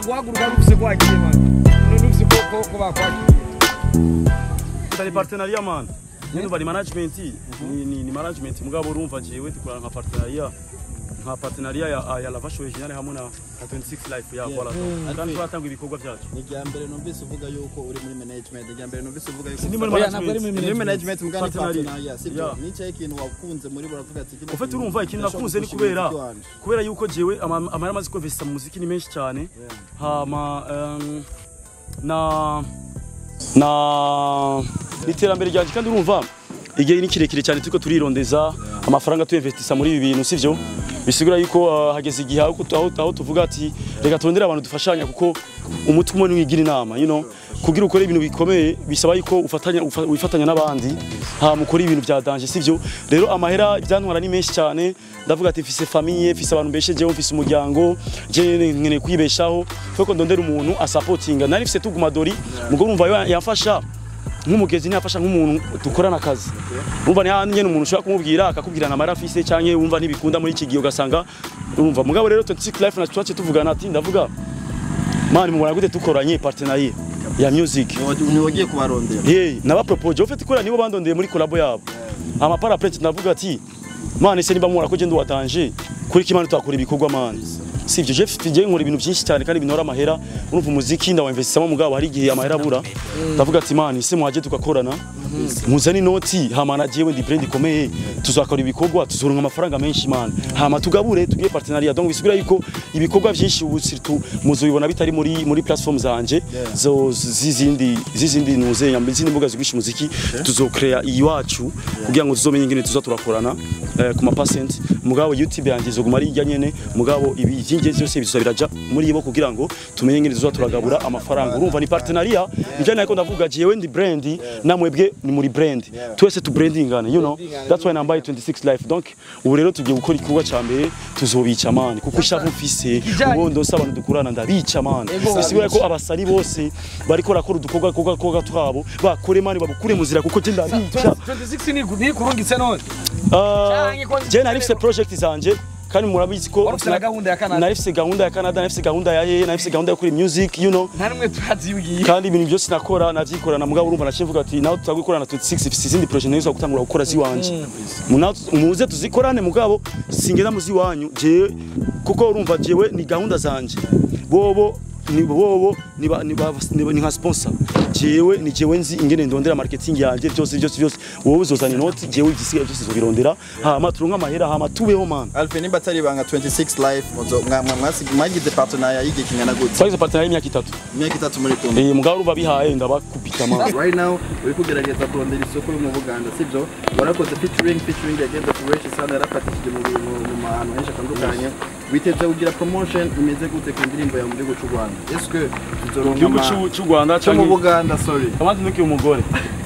guhaguruka numvise ko wagiye man numvise ko ko ko bakwakiriye Tari partenariat man. Nyine bari management ni ni, ni management mugabo urumva jewe dukora nka partenariat nka partenariat ya, ya Lava Show Original hamwe na na 26 Life ya voilà. Kandi turatanga ibikorwa byacu. ni irya mbere numvise uvuga yuko uri muri management irya mbere numvise uvuga yuko Sindi muri Oya, ntabwo ari management. muri muri management mugani Partenariat. partenariat sibyo Yeah. nicaye ikintu wakunze muri buravuga ati kino Ufite kintu urumva ikintu ndashobora nakunze ni gushimira kubera umuziki wanje. kubera yuko jewe ama- amahera amaze kwinvesta mu muziki ni menshi cyane hama um, na na n'iterambere ryanjye kandi urumva igihe ni kirekire cyane turiko turirondeza amafaranga tuyinvestisa muri ibi bintu sivyo bisigura yuko uh, hageze igihe aho aho- aho tuvuga ati reka turondere abantu dufashanya kuko umutwe umwe niwigira inama you know kugira ukore ibintu bikomeye bisaba yuko ufatanya ufa- wifatanya n'abandi hama ukora ibintu bya danger sivyo rero amahera ibyantwara ni menshi cyane ndavuga ati mfise famille mfise abantu mbeshejeho mfise umuryango je nkeneye kwibeshaho kuko ndondera umuntu asapotinga nari mfise tuguma dori mugo urumva yo yafasha nk'umugezi ntiyafasha nk'umuntu dukorana akazi urumva ni nyene umuntu ushobora kumubwira akakubwira na mara afise canke wumva ntibikunda muri iki gihe ugasanga urumva mugabo rero 26 life na twace tuvugana ati ndavuga mani mubona gute dukoranye partenariat ya music Ni wagiye kubarondera hey naba propose ufite ikora nibo bandondeye muri collabo yabo ama para plate ndavuga ati mani se niba mubona ko je nduwatanje kuri kimana twakora ibikorwa mani sivyo je mfite je nkora ibintu byinshi cyane kandi binora amahera urumva umuziki ndawinvestisamo mugabo hari igihe amahera abura ndavuga ati mani se muhaje tugakorana muzane inoti hama na jewe ndi brand ikomeye tuzakora ibikorwa tuzoronka amafaranga menshi man hama tugabure tugiye partenariat donc bisigura yuko ibikorwa byinshi ubu surtout muzobibona bitari muri muri platform zanje zo zizindi zizindi nuze yambe izindi mbuga zigurisha umuziki tuzokrea iwacu kugira ngo tuzomenye ingene tuza turakorana eh, ku ma percent mugabo YouTube yanjye izoguma ari ijya nyene mugabo ibi byingenzi byose bizobiraja muri bo kugira ngo tumenye ingene tuza turagabura amafaranga urumva ni partenariat njye nako ndavuga jewe ndi brand namwebwe ni muri brand twese tu brandingane you know that's why nambaye 26 life donc ubu rero tugiye gukora igikorwa ca mbere tuzobica man kuko ishavu mfise Kijanye. ubundi se abantu dukurana ndabica man bisigura ko abasari bose bariko barakora udukorwa korwa korwa twabo bakore man babukure mu nzira kuko je ndabica 26 ni ni kurungitse none Ah, Canke ko je narifise project zanje kandi murabizi ko Wari ufise na gahunda ya Canada. narifise gahunda ya Canada narifise gahunda ya yeye narifise gahunda yo kuri music you know nta numwe turazibwiye kandi ibintu byose nakora navyikorana mugabo urumva naciye mvuga ati nawe tuzagukorana 26 ifise izindi projet nayo gutangura gukora ziwanje Muna- muze tuzikorane mugabo singenda muzi wanyu je kuko urumva jewe ni gahunda zanje bobo ni bobo ni ba- ni ba- ni ba- ni nka sponsor jewe ni jewe nzi ingene ndondera marketing yanje byose byose byose wowe uzozana inoti jewe igisigaye byose zobirondera hama turonka amahera hama tubeho man Alpha nimba atari ibanga 26 life muzo mwa- mwa- mwasi- mwagize partenariat y'igihe kingana gute twagize partenariat y'imyaka itatu imyaka itatu muri kumwe eh mugabo urumva bihaye ndabakubita man right now uri kugerageza kurondera isoko yo mu Buganda sibyo warakoze featuring featuring yageze fresh sana yarafatishije mu bintu mu mahantu henshi atandukanye witeze kugira promotion imeze gute ku ndirimbo yawe mu gihugu cy'u Rwanda est-ce que tuzoronka igihugu ama- c'u- c'u Rwanda cyo mu canke Buganda sorry Kamazi nuki umugore.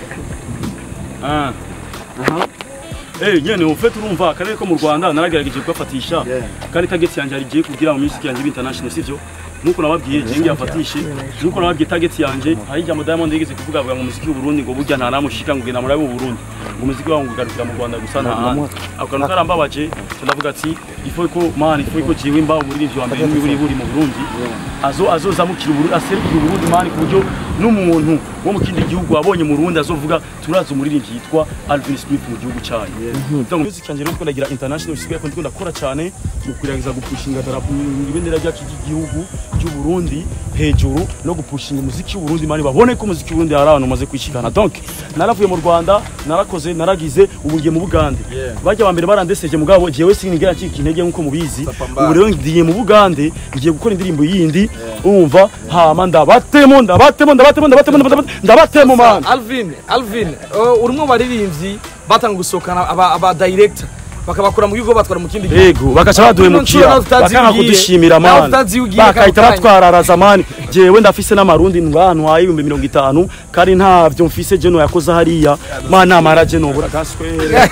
Ah. aha Eh nyene ufite urumva akarere ko mu Rwanda naragerageje kugafatisha Yeah. kandi target yanjye ari giye kugira mu music yanjye international sivyo nkuko nababwiye je ngiye afatishe nkuko nababwiye target yanjye hari ijambo Diamond yigeze kuvuga avuga ngo umuziki w'u Burundi ngo burya nta namushika ngo genda murabe mu Burundi ngo umuziki wawo ugarukira mu Rwanda gusa nta handi ako kantu karambabaje ndavuga ati ifo ko man ifo ko jiwe mba umuririmbyi wa mbere n'iburi buri mu Burundi azo azozamukira Burundi aserukira Burundi man ku buryo n'umuntu wo mu kindi gihugu abonye mu Burundi azovuga turazi umuririmbyi yitwa Alvin Smith mu gihugu cyanyu donc music yanjye rero ndagira international bisigaye ko ndikunda gukora cyane mu kugerageza gupushinga darapo ibendera ryacu ry'igihugu cy'u Burundi hejuru no gupushinga umuziki w'u Burundi mani babone ko umuziki w'u Burundi hari abantu umaze kwishikana donc naravuye mu Rwanda narakoze naragize ubu ngiye mu Bugande bajya ba mbere barandeseje mugabo jewe sinigera ncika intege nkuko mubizi ubu rero ngiye mu Bugande ngiye gukora indirimbo yindi umva hama ndabatemo ndabatemo ndabatemo ndabatemo ndabatemo ndabatemo man Alvin Alvin uh, uri mu baririmbyi batanga gusohokana aba, aba director bakabakura mu gihugu batwara mu kindi gihugu Ego bakaca baduhemukira nawe utazi bakanga ugiye. kudushimira Nawe man utazi ugiye bakahita kano kanya. batwararaza man jewe ndafise n'amarundi ntwantwaye ibihumbi mirongo itanu kandi ntavyo mfise je no yakoze hariya man namara je nobura gaswere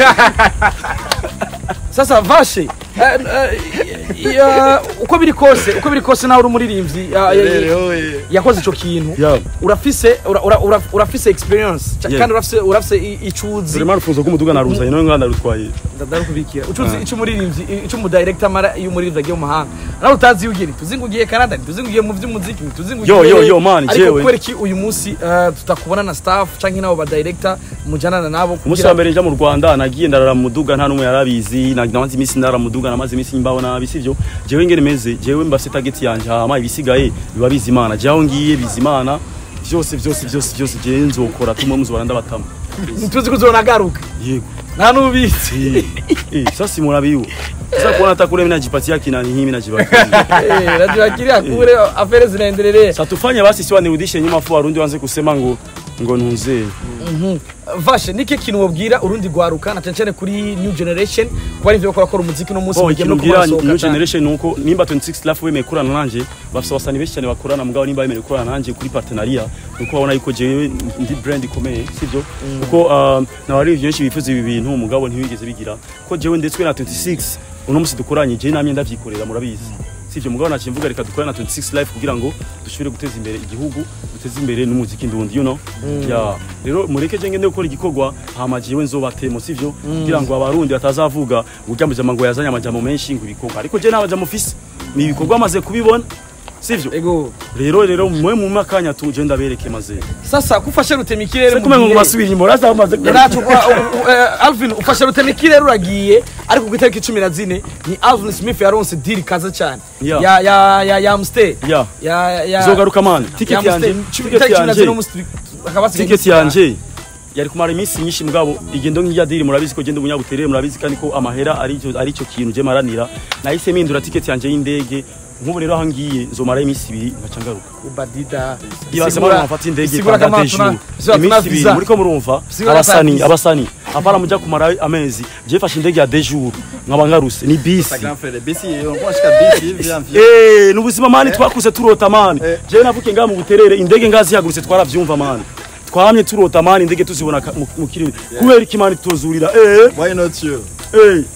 sasa vashe eh, eh, ya- uko biri kose uko biri kose nawe uri umuririmbyi ya- ya- ya- yakoze ico kintu Yeah. urafise ura- ura- ura- urafise experience ca- Yeah. kandi urafise urafise i- icuzi Vraiment urufunzo rw'umuduga naruzanye nawe ngana rutwaye ndakubikira ucuzi ico umuririmbyi ico umudirector amara iyo umuririmbyi agiye mu mahanga nawe utazi ugiri tuzi ngo ugiye Canada tuzi ngo ugiye mu vy'umuziki tuzi ngo Yo, ugiye- yo, yo, man, ariko jewe. kubera iki uyu munsi eh, tutakubona na staff canke nabo ba director mujanana nabo umunsi wa mbere nja mu rwanda nagiye ndarara mu muduga nta n'umwe yarabizi na- namaze iminsi ndara mu muduga namaze iminsi mbaho nabi sivyo jewe ngene meze jewe mbafise target yanje hama ibisigaye biba biza imana jewe aho ngiye biza imana vyose vyose vyose vyose jewe nzokora tumwe muzobara ndabatama tuzi ko uzonagaruka yego nta n'ubizi Eh, eh, sasa murabiwa sasa kuona hata kule mimi najipatia kina ni mimi najipatia Eh, najibakiria kule afere zinaendelea sasa tufanye basi siwa nirudishe nyuma fu warundi wanze kusema ngo ngo ntuze Mhm. vashe niki kintu wabwira urundi rwaruka na cyane cyane kuri new generation kuba ari ivyo bakora kora umuziki no munsi Bo mugiye ikintu no mbwira kubasohoka new cyane. generation nuko nimba 26 lafu wemeye kurana nanje bafise abasani benshi cyane bakorana mugabo nimba bemeye kurana nanje kuri partenariat nuko babona yuko jewe ndi brand ikomeye sivyo kuko um, n'abari benshi bifuza ibi bintu mugabo ntibigeze bigira ko jewe ndetswe na 26 uno musi dukoranye jewe namye ndavyikorera murabizi sivyo mugabo naciye mvuga reka dukore na 26 life kugira ngo dushobore guteza imbere igihugu duteze imbere n'umuziki ndundi you know ya rero mureke je ngende gukora igikorwa hama jewe nzobatemo sivyo kugira ngo abarundi batazavuga urya mujama ngo yazanye amajambo menshi ngo ibikorwa ariko je nabajambo mfise ni ibikorwa maze kubibona sivyo ego rero rero mwe mu makanya tu je ndabereke maze sasa kufashe rutemikirere se kumengo ngo basubira inyuma uraza bamaze Renato, uh, uh, uh, Alvin ufashe rutemikirere uragiye ariko ku itariki cumi na zine ni Alvin Smith yaronse deal kaza cyane Yeah. ya ya ya ya Amstel ya ya ya zogaruka man ya ticket Amstel. yanje Cumi- ticket itariki cumi na zine yanje umunsi akaba asigaye ticket iminsi itanu. yanje yari kumara iminsi myinshi mugabo igendo nk'irya diri murabizi ko genda umunyabuterere murabizi kandi ko amahera ari cyo ari cyo kintu je maranira nahise mpindura ticket yanje y'indege nk'ubu rero aho ngiye nzomara iminsi ibiri nkaca ngaruka Ubadida ibaze Sigura- mwana mafata indege sigura kwa kama date tuna- jour sigura tuna iminsi ibiri visa. muriko murumva Sigura abasani visa. abasani apana muja kumara amezi je fashe indege ya deux jours nkaba ngaruse ni Sa bisi grand frère bisi on shika bisi vya mvya Eh, n'ubuzima mani twakuze turota mani je navuke ngaha mu buterere indege ngazihagurutse twaravyumva mani twamye turota mani indege tuzibona ka- mu- mu kirere kubera iki mani tuzurira eh why not you eh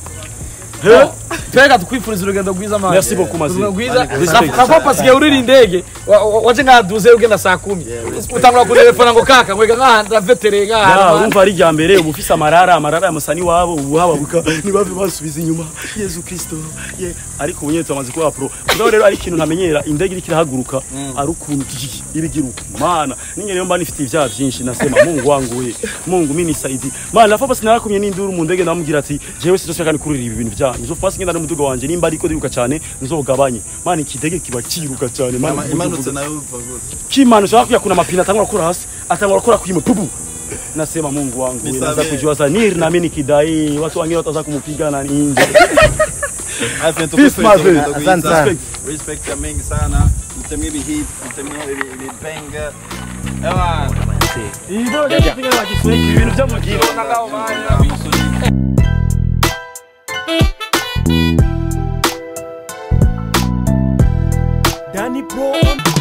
eh twega tukwifuriza urugendo rwiza mani Merci beaucoup, Mazi. Urugendo rwiza Respect. nako pasigaye urira indege wa- wa- waje nkaduze ugenda saa kumi utangura kurelefona ngo kaka ngwega nkaha ndavetereye ya nkaha urumva ari rya mbere uba ufise amarara amarara ya musani wabo ubu hababuka ntibave basubiza inyuma yezu kristo ye ariko ubu nyine tumaze kuba pro kuko rero ari ikintu ntamenyera indege iriko irahaguruka ari ukuntu kiki ibigira uku mana ninge rero mba nifite ibyaha byinshi nasema mungu wangu we mungu mimi nisaidi mana nafa basi narakumye n'induru mu ndege ndamubwira ati jewe sinzosubira kandi kurira ibi bintu byanyu nzo fasi ngenda n'umuduga wanje nimba ariko ndiruka cyane nzogabanye mana ikidege kiba kiruka cyane mana imanutse nayo uva gute kimana ushaka kuya kuna mapina atangura gukora hasi atangura gukora kuimwe pupu nasema mungu wangu Nisamehe. naanza kujua zanir na mimi nikidai watu wengine wataanza kumpiga na nje Alfred Peace, my friend. Asante sana. sana. Respect ya mingi sana. Mtemie bi hit, mtemie bi bi banger. Ewa. ibyo byapiga na Kiswahili ibintu byo mu gihe Danny Pro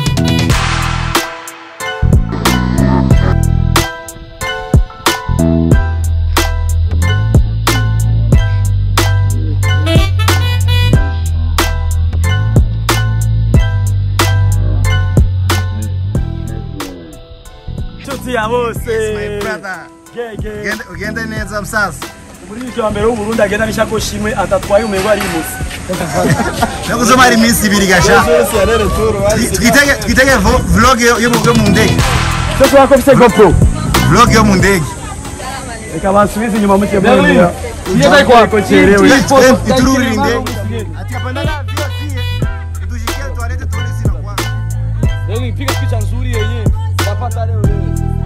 inshuti ya bose My brother. gege Ugende ugende neza msasa. muri icyo wa mbere w'uburundi agenda n'ishakoshi imwe atatwaye umengo ari imusi no kusoma hari iminsi ibiri gasha Yose arere turu. twitege twitege vo- vlog yo yo mu- yo mu ndege cyo twako bise gopro vlog yo mu ndege reka bansubize inyuma muke mwemera Yeye kwa ko cherewe Twe- itururira indege ati hapana vio sie tushikie tualete tuone sina kwa Piga picha nzuri yenyewe. Tapata leo leo.